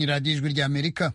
ni radiyo ijwi ry'amerika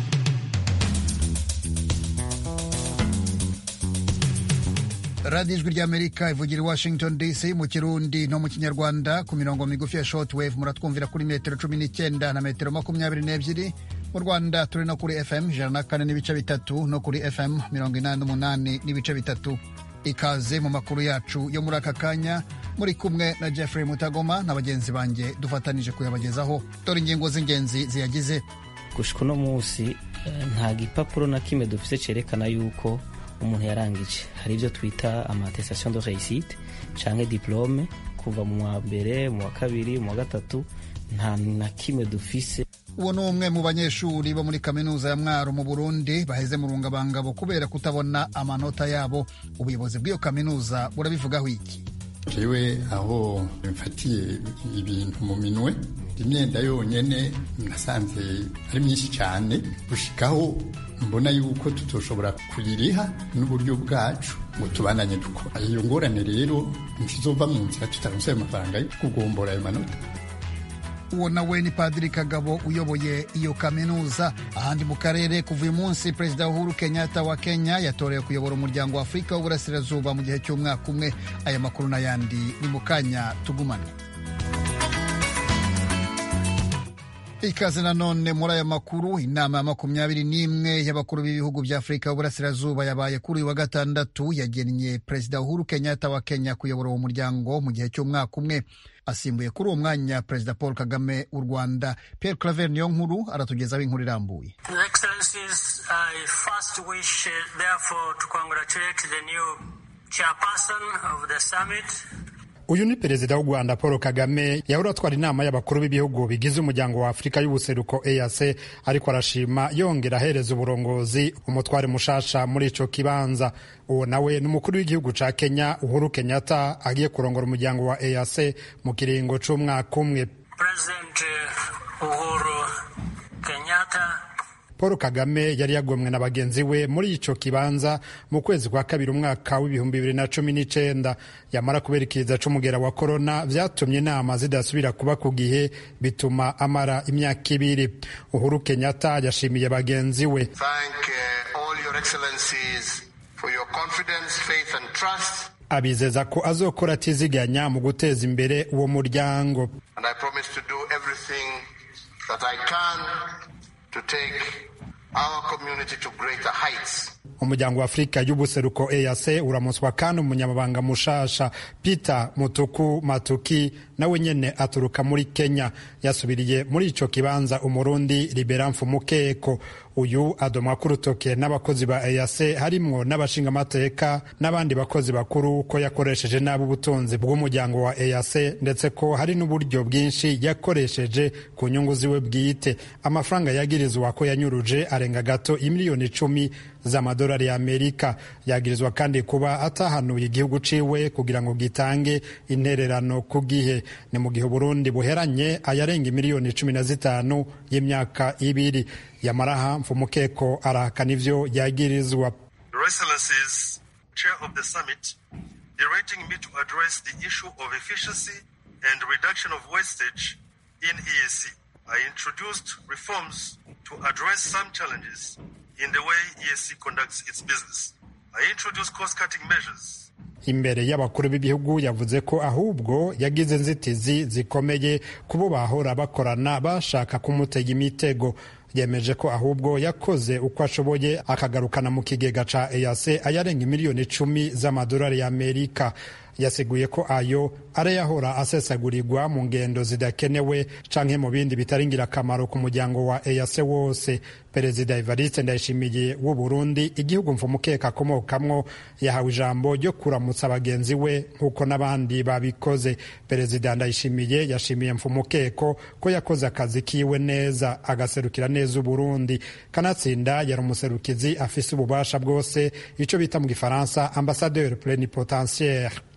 radiyo ijwi ry'amerika ivugira i washington dc mu kirundi no mu kinyarwanda ku mirongo migufi ya shortwave muratwumvira kuri metero cumi n'icyenda na metero makumyabiri n'ebyiri mu rwanda turi no kuri fm ijana na kane n'ibice bitatu no kuri fm mirongo inani n'umunani n'ibice bitatu ikaze mu makuru yacu yo muri aka kanya muri kumwe na jeffrey mutagoma na bagenzi banjye dufatanije kuyabagezaho dore ingingo z'ingenzi ziyagize gushika uno munsi nta gipapuro na kimwe dufite cyerekana yuko umuntu yarangije hari ibyo twita amatestation de réussite canke diplome kuva mu wa mbere mu wa kabiri mu wa gatatu nta na kimwe dufise uwo ni umwe mu banyeshuri bo muri kaminuza ya mwaro mu burundi baheze mu rungabangabo kubera kutabona amanota yabo ubuyobozi bw'iyo kaminuza burabivugaho iki jewe aho mfatiye ibintu mu minwe imyenda yonyene nasanze ari myinshi cyane gushikaho mbona yuko tutoshobora kuyiriha n'uburyo bwacu ngo tubananye dukora iyo ngorane rero ntizova mu nzira tutaronse ayo mafaranga yo kugombora ayo manota uwo nawe ni padiri kagabo uyoboye iyo kaminuza ahandi mu karere kuva uyu munsi perezida uhuru kenyatta wa kenya yatorewe kuyobora umuryango wa afurika w'uburasirazuba mu gihe cy'umwaka umwe aya makuru n'ayandi ni mu kanya tugumane ikaze nanone muri aya makuru inama ya makumyabiri n'imwe y'abakuru b'ibihugu bya afurika y'uburasirazuba yabaye kuri uyu wa gatandatu yagennye perezida uhuru kenyatta wa kenya kuyobora uwo muryango mu gihe cy'umwaka umwe asimbuye kuri uwo mwanya perezida paul kagame w'u rwanda pierre claver niyo nkuru aratugezaho inkuru irambuye uyu ni perezida w'u rwanda paul kagame yahora atwara inama y'abakuru b'ibihugu bigize umuryango wa afurika y'ubuseruko eac ariko arashima yongera ahereza uburongozi umutware mushasha muri ico kibanza uwo nawe ni umukuru w'igihugu ca kenya uhuru kenyatta agiye kurongora umuryango wa eac mu kiringo c'umwaka umwe paul kagame yari yagomwe na bagenzi we muri ico kibanza mu kwezi kwa kabiri umwaka w'ibihumbi bibiri na cumi n'icenda yamara kubera ikiza c'umugera wa korona vyatumye inama zidasubira kuba ku gihe bituma amara imyaka ibiri uhuru kenyatta yashimiye bagenzi we abizeza ko azokora atiziganya mu guteza imbere uwo muryango umuryango wa afurika y'ubuseruko eac uramuswa kandi umunyamabanga mushasha peter mutuku matuki nawe nyene aturuka muri kenya yasubiriye muri ico kibanza umurundi libera mfumukeko uyu adomwa ku rutoke n'abakozi ba eac harimwo n'abashingamateka n'abandi bakozi bakuru ko yakoresheje nabi ubutunzi bw'umuryango wa eac ndetse ko hari n'uburyo bwinshi yakoresheje ku nyungu ziwe bwite amafaranga yagirizwa ko yanyuruje arenga gato imiliyoni icumi z'amadolari y'amerika yagirizwa kandi kuba atahanuye igihugu ciwe kugira ngo gitange intererano ku gihe ni mu gihe uburundi buheranye ayarenga imiliyoni cumi na zitanu y'imyaka ibiri yamaraha mfumukeko arahakana ivyo yagirizwa I introduced reforms to address some challenges in the way EAC conducts its business. I introduced cost-cutting measures imbere y'abakuru b'ibihugu yavuze ko ahubwo yagize inzitizi zikomeye kubo bahora bakorana bashaka kumutega imitego yemeje ko ahubwo yakoze uko ashoboye akagarukana mu kigega ca EAC ayarenga miliyoni icumi z'amadolari y'Amerika yasiguye ko ayo arayahora asesagurirwa mu ngendo zidakenewe canke mu bindi bitari ingirakamaro ku muryango wa EAC wose perezida Evariste Ndayishimiye w'u Burundi igihugu mfumukeka akomokamwo yahawe ijambo ryo kuramutsa bagenzi we nk'uko n'abandi babikoze perezida Ndayishimiye yashimiye mfumukeko ko yakoze akazi kiwe neza agaserukira neza Uburundi kanatsinda yari umuserukizi afise ububasha bwose ico bita mu gifaransa ambassadeur plenipotentiaire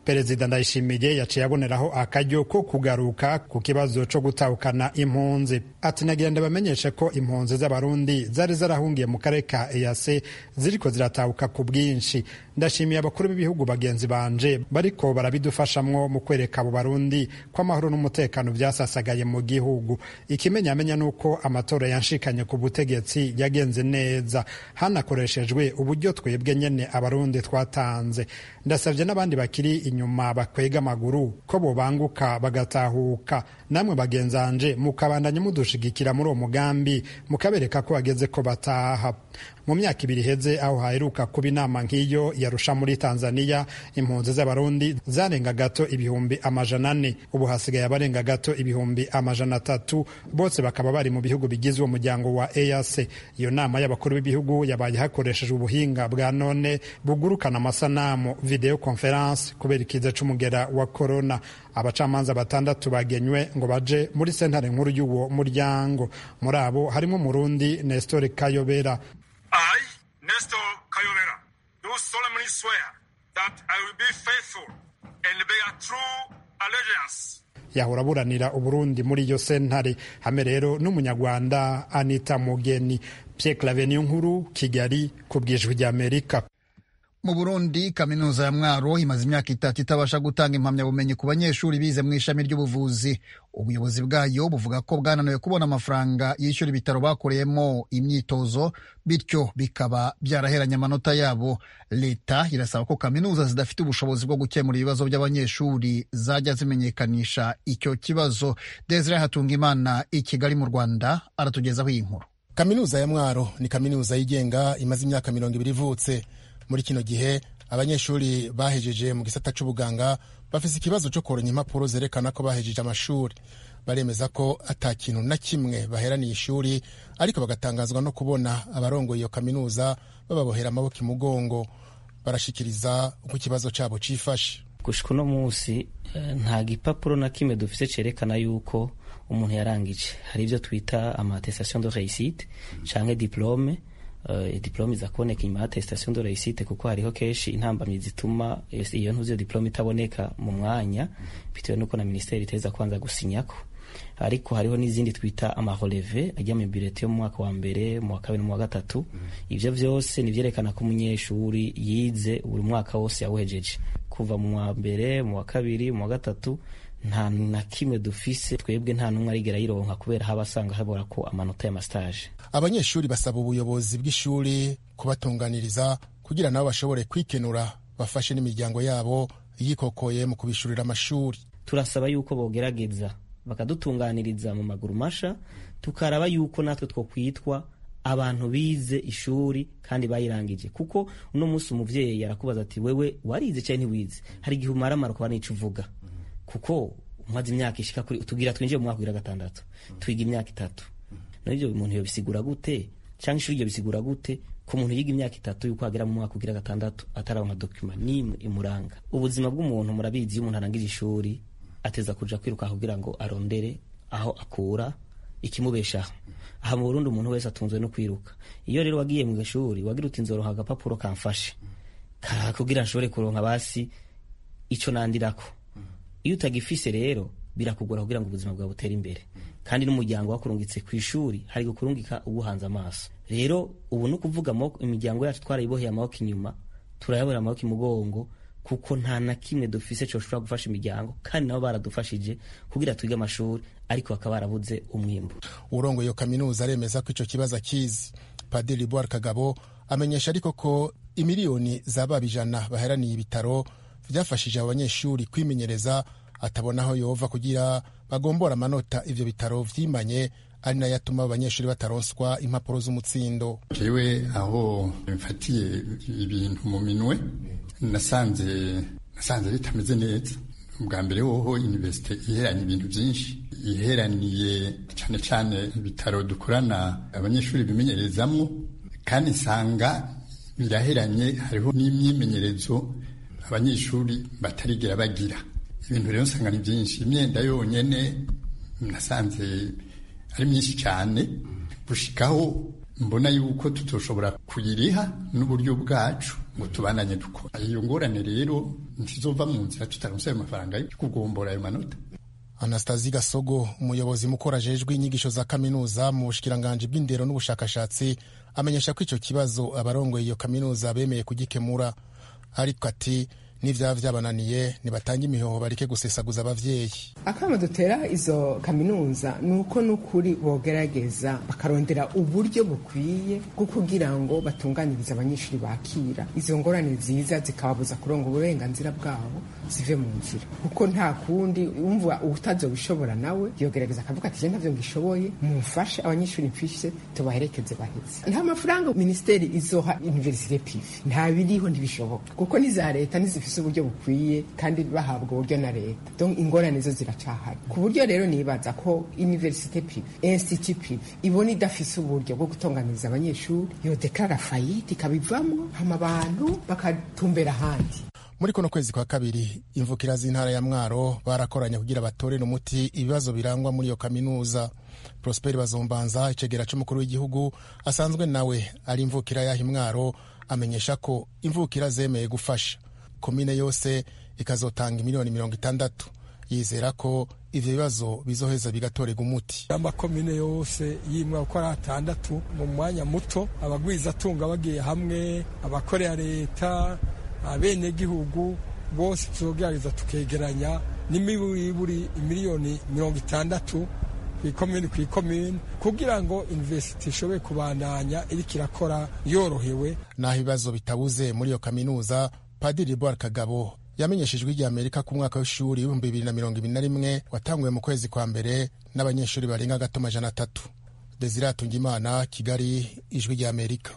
perezida ndayishimiye yaciye aboneraho akaryo ko kugaruka ku kibazo co gutahukana impunzi ati nagira ndabamenyeshe ko impunzi z'abarundi zari zarahungiye mu karere ka ease ziriko ziratahuka ku bwinshi ndashimiye abakuru b'ibihugu bagenzi banje bariko barabidufashamwo mu kwereka abo barundi ko amahoro n'umutekano vyasasagaye mu gihugu ikimenyamenya nuko amatora yanshikanye ku butegetsi yagenze neza hanakoreshejwe uburyo twebwe nyene abarundi twatanze ndasavye n'abandi bakiri inyuma bakwega amaguru ko bobanguka bagatahuka namwe bagenzanje mukabandanya mudushigikira muri uwo mugambi mukabereka ko bageze ko bataha mu myaka ibiri iheze aho haheruka kuba inama nk'iyo yarusha muri tanzania impunzi z'abarundi zarenga gato ibihumbi amajana ane ubu hasigaye abarenga gato ibihumbi amajana atatu bose bakaba bari mu bihugu bigize uwo muryango wa eac iyo nama y'abakuru b'ibihugu yabaye hakoreshejwe ubuhinga bwa none bugurukana amasanamu video conference kubera ikiza c'umugera wa corona abacamanza batandatu bagenywe ngo baje muri sentare nkuru y'uwo muryango muri abo harimo umurundi nestor kayobera I, Nestor Kayobera, do solemnly swear that I will be faithful and bear true allegiance yahora aburanira uburundi muri iyo sentare hamwe rero n'umunyarwanda anita mugeni pierre claveniyo nkuru kigali ku bwijwi ry'amerika mu burundi kaminuza ya mwaro imaze imyaka itatu itabasha gutanga impamyabumenyi ku banyeshuri bize mu ishami ry'ubuvuzi ubuyobozi bwayo buvuga ko bwananiwe kubona amafaranga yishyura ibitaro bakoreyemo imyitozo bityo bikaba byaraheranye amanota yabo leta irasaba ko kaminuza zidafite ubushobozi bwo gukemura ibibazo by'abanyeshuri zajya zimenyekanisha icyo kibazo desire hatungimana i kigali mu rwanda aratugezaho iyi nkuru kaminuza ya mwaro ni kaminuza yigenga imaze imyaka mirongo ibiri ivutse muri kino gihe abanyeshuri bahejeje mu gisata c'ubuganga bafise ikibazo co koronka impapuro zerekana ko bahejeje amashuri baremeza ko ata kintu na kimwe baheraniye ishuri ariko bagatangazwa no kubona abarongoye iyo kaminuza bababohera amaboko imugongo barashikiriza uko ikibazo cabo cifashe gushika uno munsi nta gipapuro na kimwe dufise cerekana yuko umuntu yarangije hari ivyo twita amatestation de réussite canke diplome Uh, diplome iza kuboneka inyuma ya attestation de réussite kuko hariho kenshi intambamyi zituma iyo ntuzi iyo diplome itaboneka mu mwanya bitewe nuko na ministeri iteza kwanza gusinyako ariko hariho n'izindi twita amareleve ajya mu birete yo mu mwaka wa mbere mu wa kabiri mu wa gatatu ivyo vyose nivyerekana ko umunyeshuri yize buri mwaka wose yawuhejeje kuva mu wa mbere mu wa kabiri mu wa gatatu nta na kimwe dufise twebwe nta n'umwe arigera yironka kubera haba asanga habora ko amanota y'amastage abanyeshuri basaba ubuyobozi bw'ishuri kubatunganiriza kugira nabo bashobore kwikenura bafashe n'imiryango yabo yikokoye mu kubishurira amashuri turasaba yuko bogerageza bakadutunganiriza mu maguru masha tukaraba yuko natwe two kwitwa abantu bize ishuri kandi bayirangije kuko uno munsi umuvyeyi arakubaza ati wewe warize cyangwa ntiwize hari igihe umaramara kuba n'ico uvuga kuko umaze imyaka ishika kuri tugira twinjiye mu mwaka wa gatandatu twiga imyaka itatu none ibyo umuntu yobisigura gute cyangwa ishuri ryo bisigura gute ku muntu yiga imyaka itatu yuko agera mu mwaka ugira gatandatu atararonka dokima n'imwe imuranga ubuzima bw'umuntu murabizi iyo umuntu arangije ishuri ateza kuja kwiruka kugira ngo arondere aho akura ikimubeshaho aha mu Burundi umuntu wese atunzwe no kwiruka iyo rero wagiye mu ishuri wagira uti nzoronka agapapuro kamfashe kugira nshobore kuronka basi ico nandirako iyo utagifise rero birakugora kugira ngo ubuzima bwawe butere imbere kandi n'umuryango wakurungitse ku ishuri hari gukurungika uguhanze amaso rero ubu ni ukuvuga imiryango yacu twarayiboheye amaboko inyuma turayabora amaboko imugongo kuko nta na kimwe dufise coshobora gufasha imiryango kandi nabo baradufashije kugira twige amashuri ariko bakaba barabuze umwimbu urongo iyo kaminuza aremeza ko ico kibazo akizi padiri boar kagabo amenyesha ariko ko imiliyoni z'ababa ijana baheraniye ibitaro vyafashije abo banyeshuri kwimenyereza atabona aho yova kugira bagombora amanota ivyo bitaro vyimanye ari nayo atuma abanyeshuri bataronswa impapuro z'umutsindo jewe aho mfatiye ibintu mu minwe nasanze nasanze bitameze neza ubwa mbere hoho universite iheranye ibintu byinshi iheraniye cyane cyane ibitaro dukorana abanyeshuri bimenyerezamwo kandi nsanga biraheranye hariho n'imyimenyerezo abanyeshuri batarigera bagira ibintu rero nsanga ni byinshi imyenda yonyene nasanze ari myinshi cyane gushikaho mbona yuko tutoshobora kuyiriha n'uburyo bwacu ngo tubananye dukora iyo ngorane rero ntizova mu nzira tutaronse ayo mafaranga yo kugombora ayo manota Anastasie Gasogo umuyobozi mukuru ajejwe inyigisho za kaminuza mu bushikiranganji bw'indero n'ubushakashatsi amenyesha ko ico kibazo abarongoye iyo kaminuza bemeye kugikemura ariko ati n'ivyaba vyabananiye nibatange imihoho bareke gusesaguza abavyeyi akama dutera izo kaminuza ni uko n'ukuri bogerageza bakarondera uburyo bukwiye bwo kugira ngo batunganirize abanyeshuri bakira izo ngorane ziza zikababuza kuronga uburenganzira bwabo zive mu nzira kuko nta kundi umva utazobishobora nawe yogerageza akavuga ati je ntavyo ngishoboye mumfashe abanyeshuri mfishe tubaherekeze baheze nta mafaranga minisiteri izoha universite pive nta biriho ntibishoboka kuko n'iza leta ntizifise uburyo bukwiye kandi bahabwa uburyo na leta donc ingorane zo ziracahari ku buryo rero nibaza ko universite pive institut pive ibona idafise uburyo bwo gutunganiriza abanyeshuri yodeklara fayite ikabivamo hama abantu bakatumbera ahandi muri kuno kwezi kwa kabiri imvukira z'intara ya mwaro barakoranye kugira batorere umuti ibibazo birangwa muri iyo kaminuza prosper bazombanza icegera c'umukuru w'igihugu asanzwe nawe ari imvukira yaha imwaro amenyesha ko imvukira zemeye gufasha komine yose ikazotanga miliyoni mirongo itandatu yizera ko ivyo bibazo bizoheza bigatorerwa umuti amakomine yose yimwa uko ari atandatu mu mwanya muto abagwizatunga bagiye hamwe abakorera leta abenegihugu bose tuzogerageza tukegeranya n'imiburi miliyoni mirongo itandatu kw'ikomini kw'ikomini kugira ngo university ishobore kubandanya iriko irakora yorohewe naho ibibazo bitabuze muri iyo kaminuza padiri boar kagabo yamenyeshejwe igihe amerika ku mwaka w'ishuri w'ibihumbi bibiri na mirongo ibiri na rimwe watanguwe mu kwezi kwa mbere n'abanyeshuri barenga gato amajana atatu desire hatungimana kigali ijwi rya amerika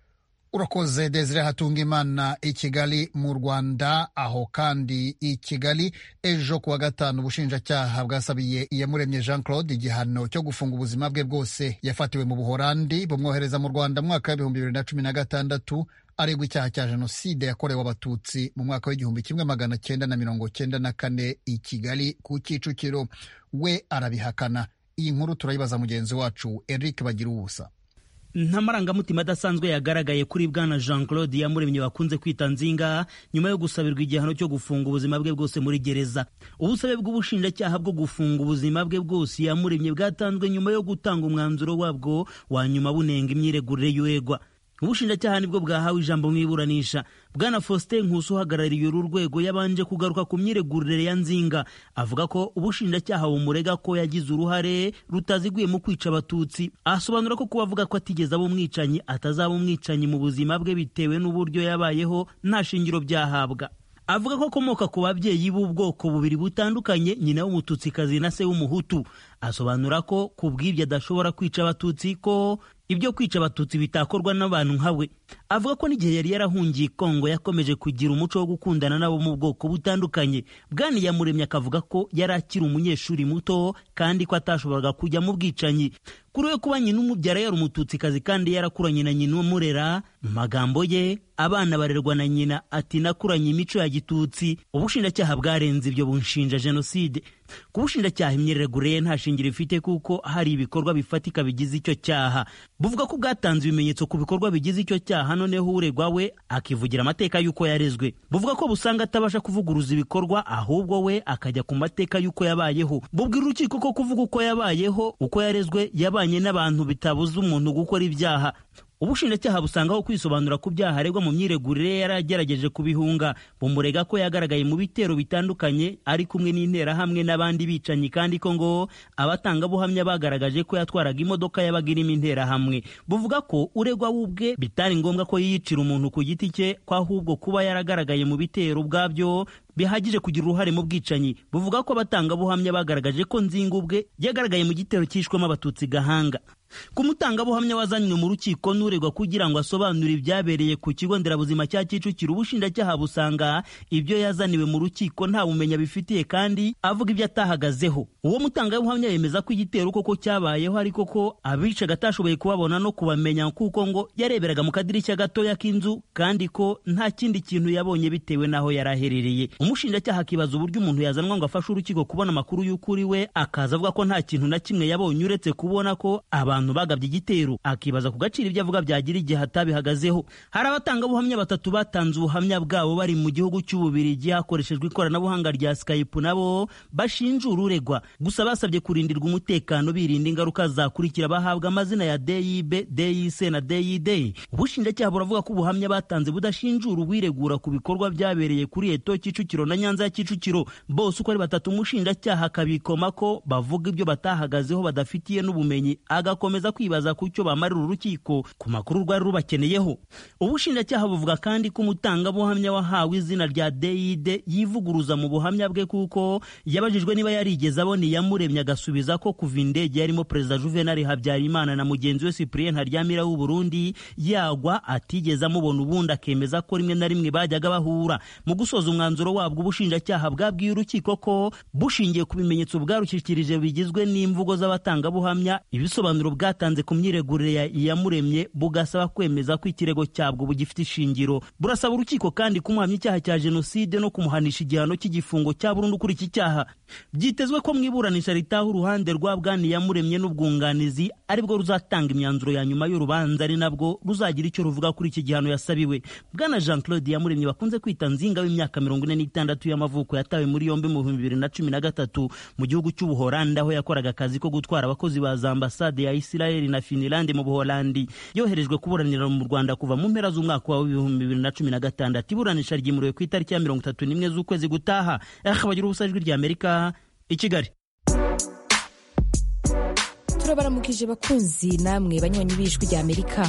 urakoze desire hatungimana i kigali mu rwanda aho kandi i kigali ejo kuwa gatanu ubushinjacyaha bwasabiye iyamuremye jean claude igihano cyo gufunga ubuzima bwe bwose yafatiwe mu buhorandi bumwohereza mu rwanda mu mwaka w'ibihumbi bibiri na cumi na gatandatu aregwa icyaha cya jenoside yakorewe abatutsi mu mwaka w'igihumbi kimwe magana cyenda na mirongo cyenda na kane i kigali ku kicukiro we arabihakana iyi nkuru turayibaza mugenzi wacu eric bagira ubusa nta marangamutima adasanzwe yagaragaye kuri bwana jean claude yamuremye bakunze kwita nzinga nyuma yo gusabirwa igihano cyo gufunga ubuzima bwe bwose muri gereza ubusabe bw'ubushinjacyaha bwo gufunga ubuzima bwe bwose yamuremye bwatanzwe nyuma yo gutanga umwanzuro wabwo wa nyuma bunenga imyiregurire y'uregwa ubushinjacyaha nibwo bwahawe ijambo mu iburanisha bwana faustin nkusi uhagarariye uru rwego yabanje kugaruka ku myiregurire ya nzinga avuga ko ubushinjacyaha bumurega ko yagize uruhare rutaziguye mu kwica abatutsi asobanura ko kuba avuga ko atigeze aba umwicanyi atazaba umwicanyi mu buzima bwe bitewe n'uburyo yabayeho nta shingiro byahabwa avuga ko akomoka ku babyeyi b'ubwoko bubiri butandukanye nyina w'umututsikazi na se w'umuhutu asobanura ko ku bw'ibyo adashobora kwica abatutsi ko ibyo kwica abatutsi bitakorwa n'abantu nka we avuga ko n'igihe yari yarahungiye kongo yakomeje kugira umuco wo gukundana nabo mu bwoko butandukanye bwani yamuremye akavuga ko yari akiri umunyeshuri muto kandi ko atashoboraga kujya mu bwicanyi kuri we kuba nyina umubyara yari umututsikazi kandi yarakuranye na nyina umurera mu magambo ye abana barerwa na nyina ati nakuranye imico ya gitutsi ubushinjacyaha bwarenze ibyo bunshinja jenoside ku bushinjacyaha imyiregurire ye nta shingiro ifite kuko hari ibikorwa bifatika bigize icyo cyaha buvuga ko bwatanze ibimenyetso ku bikorwa bigize icyo cyaha noneho uregwa we akivugira amateka y'uko yarezwe buvuga ko busanga atabasha kuvuguruza ibikorwa ahubwo we akajya ku mateka y'uko yabayeho bubwira urukiko ko kuvuga uko yabayeho uko yarezwe yabanye n'abantu bitabuza umuntu gukora ibyaha ubushinjacyaha busangaho kwisobanura ku byaha aregwa mu myiregurire yari agerageje kubihunga bumurega ko yagaragaye mu bitero bitandukanye ari kumwe n'interahamwe n'abandi bicanyi kandi ko ngo abatangabuhamya bagaragaje ko yatwaraga imodoka yabaga irimo interahamwe buvuga ko uregwa we ubwe bitari ngombwa ko yiyicira umuntu ku giti cye ko ahubwo kuba yaragaragaye mu bitero ubwabyo bihagije kugira uruhare mu bwicanyi buvuga ko abatangabuhamya bagaragaje ko nzinga ubwe yagaragaye mu gitero cyishwemo abatutsi gahanga ku mutangabuhamya wazanywe mu rukiko n'uregwa kugira ngo asobanure ibyabereye ku kigo nderabuzima cya kicukiro ubushinjacyaha busanga ibyo yazaniwe mu rukiko nta bumenya bifitiye kandi avuga ibyo atahagazeho uwo mutangabuhamya yemeza ko igitero koko cyabayeho ariko ko abicaga atashoboye kubabona no kubamenya kuko ngo yareberaga mu kadirishya gatoya k'inzu kandi ko nta kindi kintu yabonye bitewe n'aho yari aherereye umushinjacyaha akibaza uburyo umuntu yazanwa ngo afashe urukiko kubona amakuru y'ukuri we akaza avuga ko nta kintu na kimwe yabonye uretse kubona ko abantu bagabye igitero akibaza ku gaciro ibyo avuga byagira igihe atabihagazeho hari abatangabuhamya batatu batanze ubuhamya bwabo bari mu gihugu cy'ububirigi hakoreshejwe ikoranabuhanga rya skype nabo bashinja ururegwa gusa basabye kurindirwa umutekano birinda ingaruka zakurikira bahabwa amazina ya DIB, DIC na DID ubushinjacyaha buravuga ko ubuhamya batanze budashinjura uwiregura ku bikorwa byabereye kuri eto Kicukiro na Nyanza ya Kicukiro bose uko ari batatu umushinjacyaha akabikoma ko bavuga ibyo batahagazeho badafitiye n'ubumenyi agakomeza kwibaza ku cyo bamarira urukiko ku makuru rwari rubakeneyeho ubushinjacyaha buvuga kandi ko umutangabuhamya wahawe izina rya DID yivuguruza mu buhamya bwe kuko yabajijwe niba yarigeze abona iyamuremye agasubiza ko kuva indege yarimo perezida Juvenal Habyarimana na mugenzi we Cyprien Ntaryamira w'u Burundi yagwa atigeze amubona ubundi akemeza ko rimwe na rimwe bajyaga bahura mu gusoza umwanzuro wabwo ubushinjacyaha bwabwiye urukiko ko bushingiye ku bimenyetso bwarushyikirije bigizwe n'imvugo z'abatangabuhamya ibisobanuro bwatanze ku myiregurire ya iyamuremye bugasaba kwemeza ko ikirego cyabwo bugifite ishingiro burasaba urukiko kandi kumuhamya icyaha cya jenoside no kumuhanisha igihano cy'igifungo cya burundu kuri iki cyaha byitezwe ko mu iburanisha ritaha uruhande rwa bwani yamuremye n'ubwunganizi aribwo ruzatanga imyanzuro ya nyuma y'urubanza ari nabwo ruzagira icyo ruvuga kuri iki gihano yasabiwe bwana jean claude yamuremye bakunze kwita nzinga w'imyaka mirongo ine n'itandatu y'amavuko yatawe muri yombi mu bihumbi bibiri na cumi na gatatu mu gihugu cy'ubuholandi aho yakoraga akazi ko gutwara abakozi ba za ambasade ya isirayeli na finilandi mu buholandi yoherejwe kuburanira mu rwanda kuva mu mpera z'umwaka wa ibihumbi bibiri na cumi na gatandatu iburanisha ryimuriwe ku itariki ya mirongo itatu n'imwe z'ukwezi gutaha akabagira ubusa ijwi ry'amerika i kigali turabaramukije bakunzi namwe banywanyi b'ijwi ry'amerika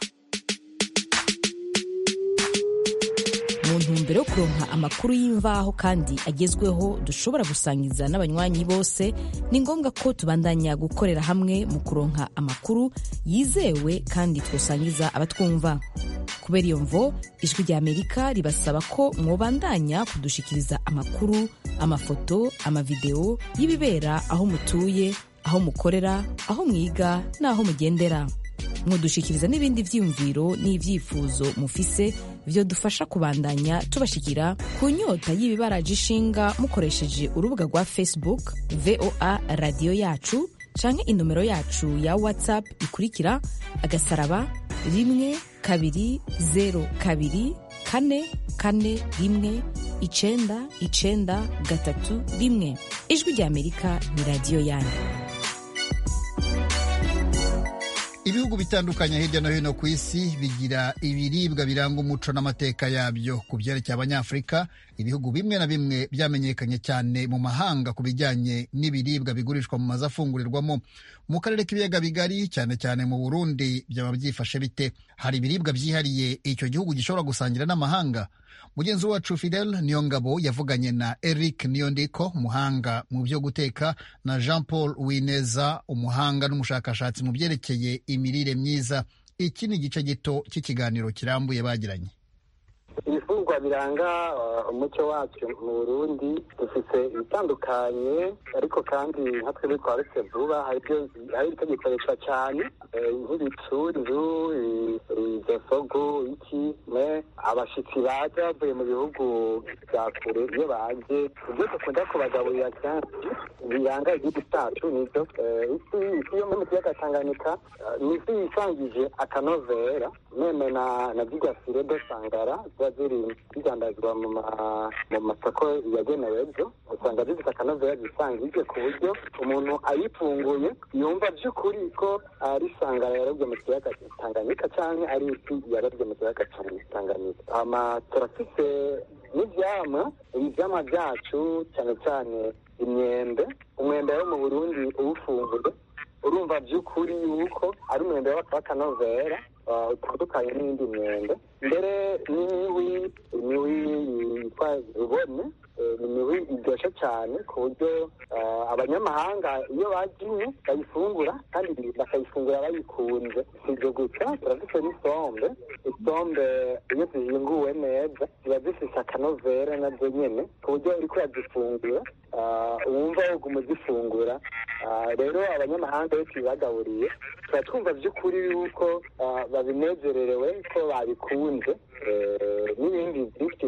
mu ntumbero yo kuronka amakuru y'imvaho kandi agezweho dushobora gusangiza n'abanywanyi bose ni ngombwa ko tubandanya gukorera hamwe mu kuronka amakuru yizewe kandi twosangiza abatwumva kubera iyo mvo ijwi ry'amerika ribasaba ko mwobandanya kudushikiriza amakuru amafoto amavideo y'ibibera aho mutuye aho mukorera aho mwiga n'aho mugendera mudushikiriza n'ibindi vyiyumviro n'ivyifuzo mufise vyo dufasha kubandanya tubashikira ku nyota y'ibibaraje ishinga mukoresheje urubuga rwa facebook voa radiyo yacu canke inomero yacu ya whatsapp ikurikira agasaraba rimwe kabiri zero kabiri kane kane rimwe icenda icenda gatatu rimwe ijwi ry'amerika ni radiyo yanyu ibihugu bitandukanye hirya no hino ku isi bigira ibiribwa biranga umuco n'amateka yabyo ku byerekeye abanyafurika ibihugu bimwe na bimwe byamenyekanye cyane mu mahanga ku bijyanye n'ibiribwa bigurishwa mu mazu afungurirwamo mu karere k'ibiyaga bigari cyane cyane mu burundi byaba byifashe bite hari ibiribwa byihariye icyo gihugu gishobora gusangira n'amahanga mugenzi wacu fidel niyongabo yavuganye na eric niyondiko umuhanga mu byo guteka na jean paul wineza umuhanga n'umushakashatsi mu byerekeye imirire myiza iki ni igice gito cy'ikiganiro kirambuye bagiranye ibifungwa biranga umuco wacu mu burundi dufite ibitandukanye ariko kandi nka twebwe kwa rese vuba hari ibyo gikoreshwa cyane nk'ibicururu izosogo iki me abashitsi baje bavuye mu bihugu bya kure iyo baje ibyo dukunda kubagaburira kenshi biranga igihugu cyacu nibyo isi isi yo mu kiyaga tanganyika ni isi yisangije akanovera meme na na zirya fire de sangara ziba ziri zidandazwa mu masoko yagenewe byo usanga zifite akanovera zisangije ku buryo umuntu ayifunguye yumva by'ukuri ko ari sangara yarobye mu kiyaga tanganyika cyangwa ari isi yarobye mu kiyaga tanganyika ama turafite n'ibyama ibyama byacu cyane cyane imyembe umwembe wo mu burundi uwufunguye urumva by'ukuri yuko ari umwembe w'akanovera utandukanye n'indi myembe mbere n'imiwi imiwi yitwa rubone ni imiwi iryoshye cyane ku buryo abanyamahanga iyo bagiye bayifungura kandi bakayifungura bayikunze si ibyo gusa turafite n'isombe isombe iyo zihinguwe neza ziba zifite akanovera nazo nyine ku buryo uri kuyazifungura wumva woguma uzifungura rero abanyamahanga iyo tubibagaburiye tuba twumva by'ukuri yuko babinezererewe ko babikunze n'ibindi byinshi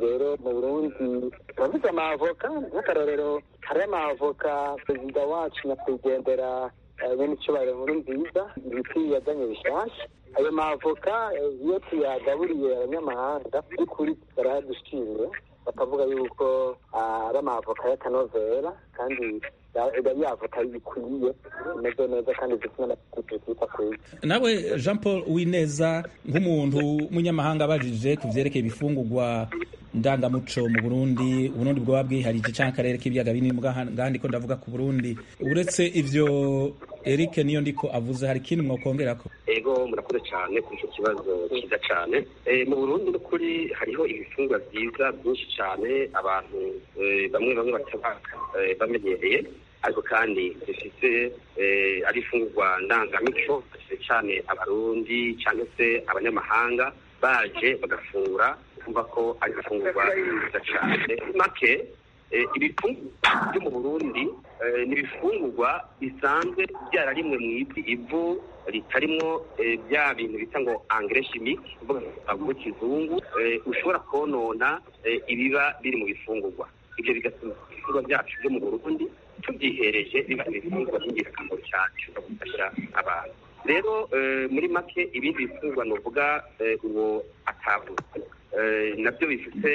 rero mu burundi turavuze amavoka nk'akarorero hari amavoka perezida wacu nyakwigendera bene icyubahiro nkuru nziza ibiti yazanye bishasha ayo mavoka iyo tuyagaburiye abanyamahanga by'ukuri barayadushimye bakavuga yuko ari amavoka y'akanovera kandi iba yavoka bikwiye imeze neza kandi zifite n'amategeko kwiye nawe jean paul wineza nk'umuntu w'umunyamahanga abajije ku byerekeye ibifungurwa ndangamuco mu burundi uburundi bwaba bwiharije cyangwa akarere k'ibiyaga binini ngandi ko ndavuga ku burundi uretse ivyo eric niyo ndiko avuze hari ikindi mwokongera ko ego murakoze cyane kuri icyo kibazo cyiza cyane mu burundi n'ukuri hariho ibifungwa byiza byinshi cyane abantu bamwe bamwe bataba bamenyereye ariko kandi zifite ari ifungurwa ndangamico cyane abarundi cyangwa se abanyamahanga baje bagafungura kumva ko ari ifungurwa nziza cyane make ibifungurwa byo mu burundi ni ibifungurwa bisanzwe byararimwe mu ivu ritarimwo bya bintu bita ngo angere chimique kuvuga ngo kizungu ushobora konona ibiba biri mu bifungurwa ibyo bigatuma ibifungurwa byacu byo mu burundi tubyihereje biba ibifungurwa by'ingirakamaro cyane bishobora gufasha abantu rero muri make ibindi bifungurwa ni uvuga uwo atavuze nabyo bifite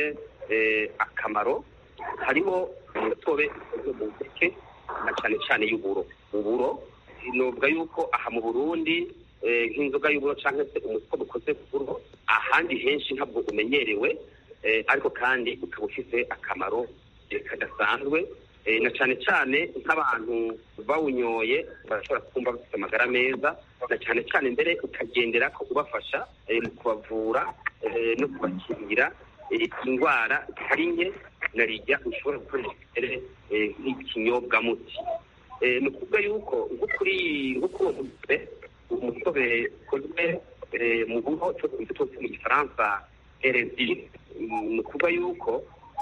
akamaro harimo umutobe ukozwe mu mpeke na cyane cyane y'uburo uburo novuga yuko aha mu burundi nk'inzoga y'uburo cyangwa se umutobe ukoze ku buro ahandi henshi ntabwo umenyerewe ariko kandi ukaba ufite akamaro kadasanzwe na cyane cyane nk'abantu bawunyoye barashobora kumva bafite amagara meza na cyane cyane mbere ukagendera ko ubafasha mu kubavura no kubakingira indwara zitari nke na rijya ushobora gukoresha imbere nk'ikinyobwamuti ni ukuvuga yuko nko kuri nko kuri uwo mutobe umutobe ukozwe mu buho cyo twose mu gifaransa erezi ni ukuvuga yuko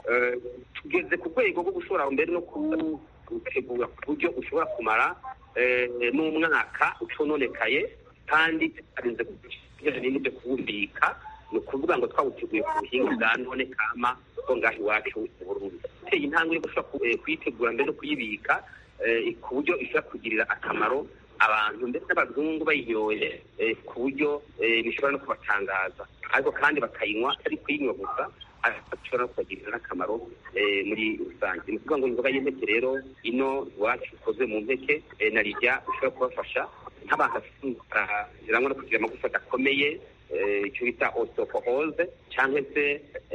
tugeze ku rwego rwo gushobora mbere no gutegura ku buryo ushobora kumara n'umwaka ucononekaye kandi tutarinze kujyanye n'ibyo kuwubika ni ukuvuga ngo twawuteguye ku buhinga bwa none kama bwo ngaho iwacu mu burundi uteye intambwe yo gushobora kuyitegura mbere no kuyibika ku buryo ishobora kugirira akamaro abantu ndetse n'abazungu bayinyoye ku buryo bishobora no kubatangaza ariko kandi bakayinywa ari kuyinywa gusa ashobora no kubagirira n'akamaro muri rusange ni ukuvuga ngo inzoga y'impeke rero ino iwacu ikoze mu mpeke na rijya ushobora kubafasha nk'abantu bafite indwara zirangwa no kugira amagufa adakomeye icyo bita osteoporose cyangwa se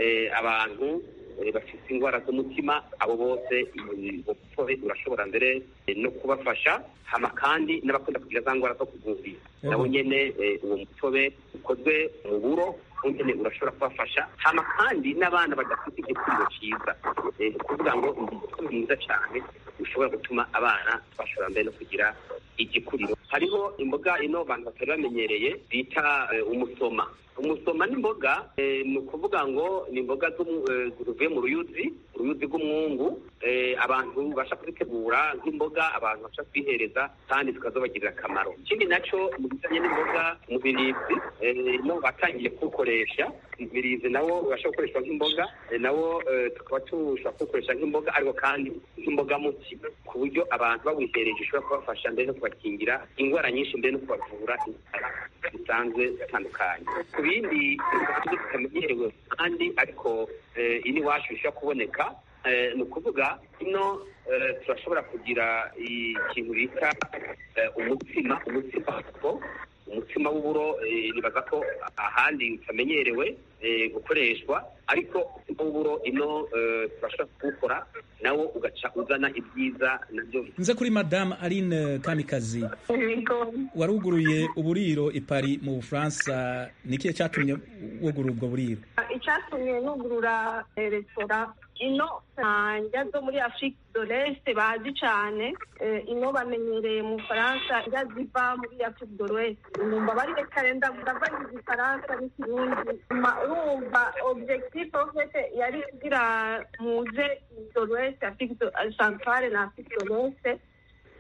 abantu bafite indwara z'umutima abo bose umutobe urashobora mbere no kubafasha hama kandi n'abakunda kugira za ndwara zo kugumvira nabo nyene uwo mutobe ukozwe mu buro nyene urashobora kubafasha hama kandi n'abana badafite igikuriro cyiza ni ukuvuga ngo umutobe mwiza cyane ushobora gutuma abana bashobora mbere no kugira igikuriro hariho imboga ino abantu batari bamenyereye bita umusoma umusoma n'imboga ni ukuvuga ngo ni imboga zivuye mu ruyuzi uruyuzi rw'umwungu abantu basha kuzitegura nk'imboga abantu basha kwihereza kandi zikazabagirira akamaro ikindi nacyo mu bijyanye n'imboga umubirizi no batangiye kuwukoresha umubirizi nawo ubasha gukoreshwa nk'imboga nawo tukaba tushobora kuwukoresha nk'imboga ariko kandi nk'imboga muti ku buryo abantu bawihereje ushobora kubafasha mbere no kubakingira indwara nyinshi mbere no kubavura indwara zisanzwe zitandukanye ku bindi zitamenyerewe kandi ariko ini iwacu bishobora kuboneka ni ukuvuga ino turashobora kugira ikintu bita umutsima umutsima umutsima w'uburo nibaza ko ahandi utamenyerewe gukoreshwa ariko w'uburo ino turashobora kuwukora nawo ugaca uzana ibyiza nabyo nze kuri madamu aline kamikazi waruguruye uburiro i Paris mu bufaransa ni ikihe cyatumye wugurura ubwo buriro icyatumye nugurura resitora ino njya zo muri afurika do leste bazi cyane ino bamenyereye mu bufaransa njya ziva muri afurika do leste numva bari reka renda ndavangiza ifaransa n'ikirundi urumva objectif ofete yari kugira muze do leste afurika centrale na afurika do leste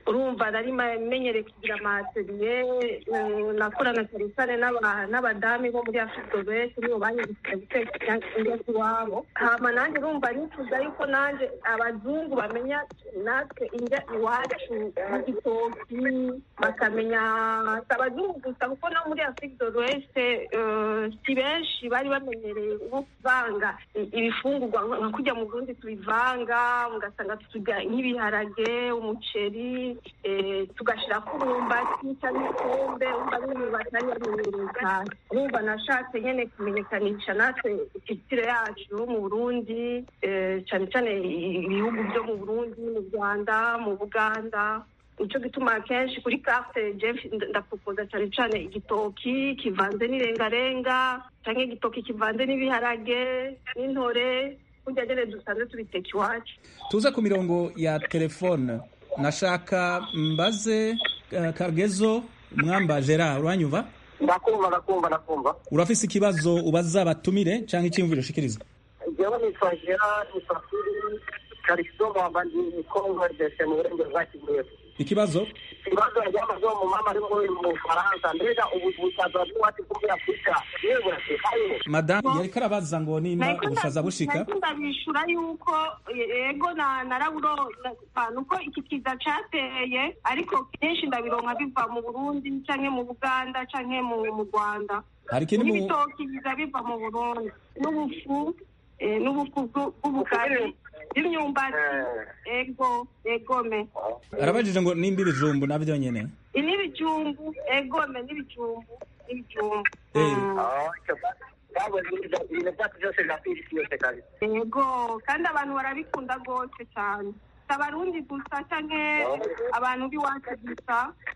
urumva nari menyereye kugira amateliye nakorana cyane cyane n'abadami bo muri afurika wese nibo banyigishije guteka indyo iwabo hama nanjye urumva nifuza yuko nanjye abazungu bamenya natwe indya iwacu n'igitoki bakamenya si abazungu gusa kuko no muri afurika wese si benshi bari bamenyereye nko kuvanga ibifungurwa nka kujya mu burundi tubivanga ugasanga turya nk'ibiharage umuceri tugashyira ku mwumbati cyangwa ikombe umva n'imyumbati ari yamenyereye cyane urumva nashatse nyine kumenyekanisha natwe ikitire yacu mu burundi cyane cyane ibihugu byo mu burundi mu rwanda mu buganda nicyo gituma akenshi kuri carte jeff ndapropoza cyane cyane igitoki kivanze n'irengarenga cyangwa igitoki kivanze n'ibiharage n'intore kurya nyine dusanzwe tubiteka iwacu tuze ku mirongo ya telefone nashaka mbaze uh, kagezo mwamba gerard uranyumva ndakumva ndakumva ndakumva urafise ikibazo ubaza batumire cyangwa icyiyumviro ushikiriza jewe nitwa gerard musafiri kariso mwamba ndi kongo dese mu burengero bwa kivuye ikibazo ikibazo ryamaze mu mama ari muri mu Faransa mbega ubu busaza bw'uwati muri Afurika yewe burashikayo madamu yariko arabaza ngo nimba ubushaza bushika ndabishura yuko yego na naraburo nuko iki kiza cateye ariko kenshi ndabironka biva mu Burundi canke mu Buganda canke mu Rwanda hari ikindi mu n'ibitoki biza biva mu Burundi n'ubufu n'ubufu bw'ubugari n'imyumbati ego egome arabajije ngo nimba ibijumbu nabyo nyene n'ibijumbu egome n'ibijumbu n'ibijumbu yego kandi abantu barabikunda rwose cyane si abarundi gusa canke abantu b'iwacu gusa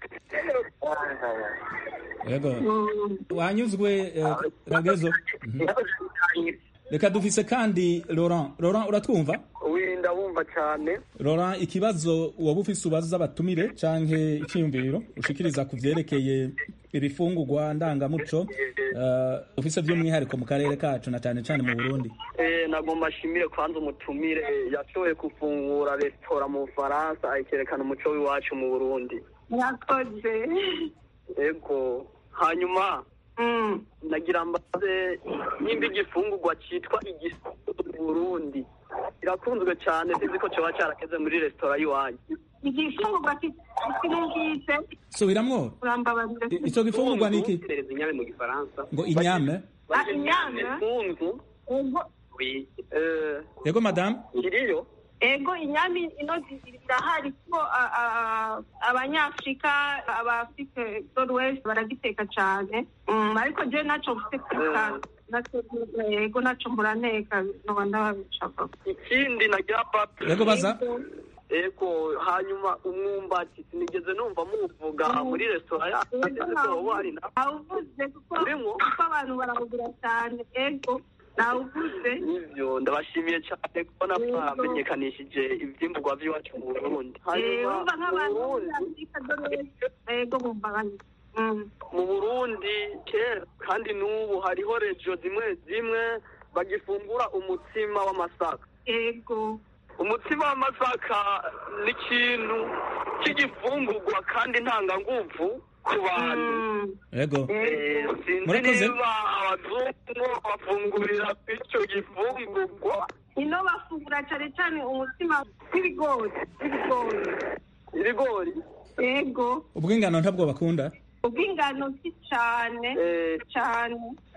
yego wanyuzwe ragezo reka dufise kandi laurent laurent uratwumva ndabumva cyane laurent ikibazo waba ufise ubaza abatumire canke icyiyumviro ushikiriza ku vyerekeye ibifungurwa ndangamuco uh, ufise vy'umwihariko mu karere kacu na cane cane mu burundi eh nagomba ashimire kwanza umutumire yashoboye gufungura resitora mu bufaransa ayikerekana umuco w'iwacu mu burundi murakoze ego hanyuma nagira mbaze nimba igifungurwa cyitwa igifungu burundi kirakunzwe cyane sinzi ko cyoba cyarakeze muri resitora y'iwanyu igifungurwa kinumvise subiramwo urambabarira ico gifungurwa ni iki inyame mu gifaransa ngo inyame inyame funzu yego madame kiriyo ego inyami ino zirahari kuko abanyafurika abafite west baragiteka cyane ariko je naco guteka ego naco muraneka noba ndabishaka ikindi nagira papa yego baza ego hanyuma umwumbati sinigeze numva muvuga muri resitora yacu awuvuze kuko abantu barawugura cyane ego nawuvuze nivyo ndabashimiye cyane kubona mwamenyekanishije ivyimburwa vy'iwacu mu burundi urumva nk'abantu ego bumvaganye mu burundi kera kandi n'ubu hariho rejo zimwe zimwe bagifungura umutsima w'amasaka ego umutsima w'amasaka ni ikintu cy'igifungurwa kandi ntanganguvu ku bantu yego sinzi niba abazungu bafungurira icyo gifungurwa ino bafungura cyane cyane umutsima w'ibigori w'ibigori ibigori yego ubw'ingano ntabwo bakunda ubw'ingano si cyane cyane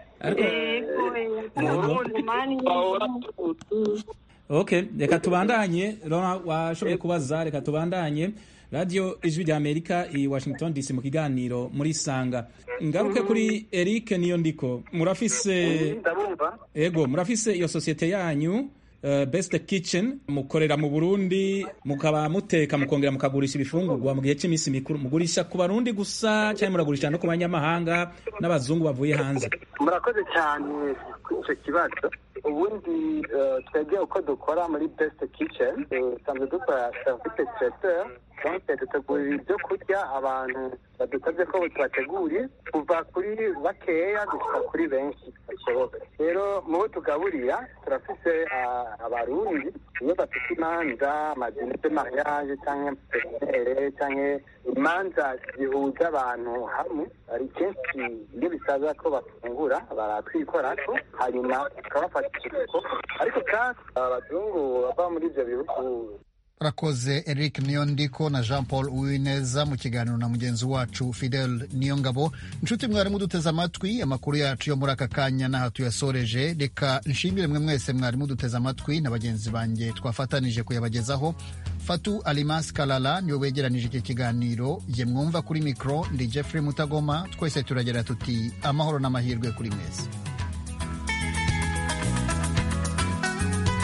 okay reka tubandanye rona washoboye kubaza reka tubandanye radio ijwi rya amerika i washington dc mu kiganiro muri sanga ngaruke kuri eric niyo ndiko murafise ego murafise iyo sosiyete yanyu uh, best kitchen mukorera mu burundi mukaba muteka mukongera mukagurisha ibifungurwa mu gihe cy'iminsi mikuru mugurisha ku barundi gusa cyangwa muragurisha no ku banyamahanga n'abazungu bavuye hanze murakoze cyane kuri icyo kibazo ubundi eh, twebwe uko dukora muri best kitchen dusanzwe dukora service traiteur donc dutegurira ibyo kurya abantu badusabye ko tubateguriye kuva kuri bakeya gushika kuri benshi bashoboka rero mu bo tugaburira turafise ah, abarundi iyo bafite imanza amadini de mariage canke petinere canke imanza zihuza abantu hamwe ari kenshi iyo bisaba ko bafungura baratwikorako hanyuma tukabafata ikiruhuko ariko kandi abazungu bava muri ivyo bihugu urakoze eric niyondiko na jean paul uwineza mu kiganiro na mugenzi wacu fidel niyongabo inshuti mwarimu duteze amatwi amakuru yacu yo muri aka kanya n'aha tuyasoreje reka nshimire mwe mwese mwarimu duteze amatwi na bagenzi banjye twafatanije kuyabagezaho fatu alimas kalala niwe wegeranije iki kiganiro ye mwumva kuri mikoro ndi jeffrey mutagoma twese turagira tuti amahoro n'amahirwe kuri mwese